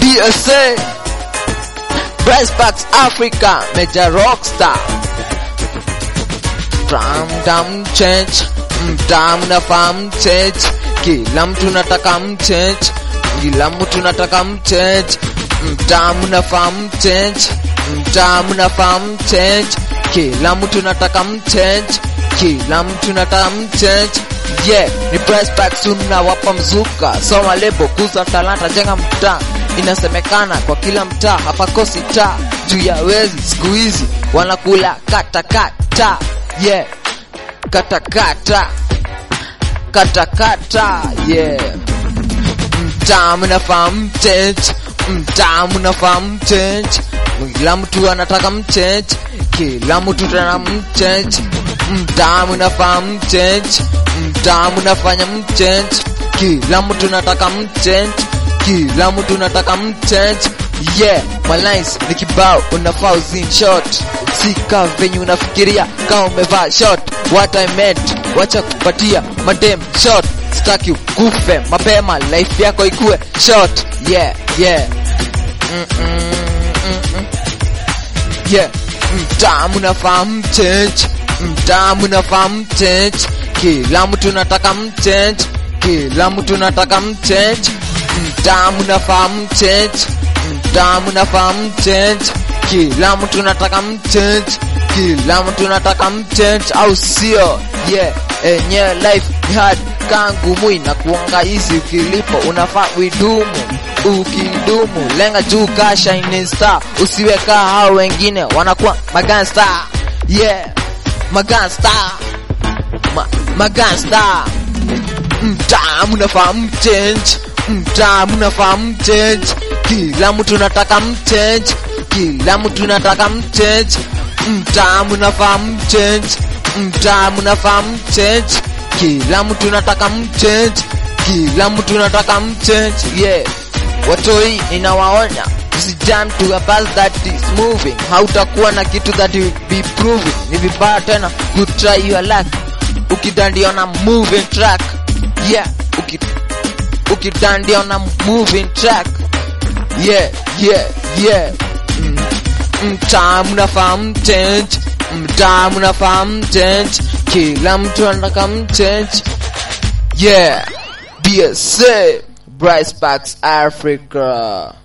BSA Bryce Bucks Africa Major Rockstar From dam change mtam nafaa mchange kila mtu nataka mchange kila mtu nataka mchange mtamu nafaa mchange mtamu nafaa mchange kila mtu nataka mchange kila mtu nataka mchange yeah ni price pack tunawapa mzuka soma lebo kuza talanta jenga mtaa inasemekana kwa kila mtaa hapakosi taa juu ya wezi siku hizi wanakula katakata yeah katakata katakata yeah mtamu nafaa mchange mtamu nafaa mchange kila mtu anataka mchange kila mtu tana mchange mtamu nafaa mchange mtamu nafanya mchange kila mtu nataka mchange kila mtu nataka mchange yeah my lines ni kibao unafaa uzin short sika venye unafikiria kama umevaa short what I meant wacha kupatia madem short sitaki kufe mapema life yako ikue short yeah yeah mm -mm, mm -mm. yeah mtamu nafaa mchange mtamu nafaa mchange kila mtu nataka mchange kila mtu nataka mchange mtamu nafaa mchange mtamu nafaa mchange kila mtu nataka mchange kila mtu nataka mchange au sio yeah enyewe life ni hard kangu mwi na kuanga hizi ukilipo unafaa uidumu ukidumu lenga juu ka shining star usiwe kaa hao wengine wanakuwa magangsta yeah magangsta Ma, magangsta mtamu nafaa mchange mtamu nafaa mchange kila mtu nataka mchange kila mtu nataka mchange mtamu nafaa mchange mtamu nafaa mchange kila mtu nataka mchange kila mtu nataka mchange yeah watoi ninawaonya usijam to a bus that is moving hautakuwa na kitu that will be proving ni vibaya tena kutry your luck ukidandia na moving track yeah uki ukidandia na moving track yeah yeah yeah mm. mtamu nafaa mchange mtamu nafaa mchange kila mtu anataka mchange yeah BSA Bryce Parks Africa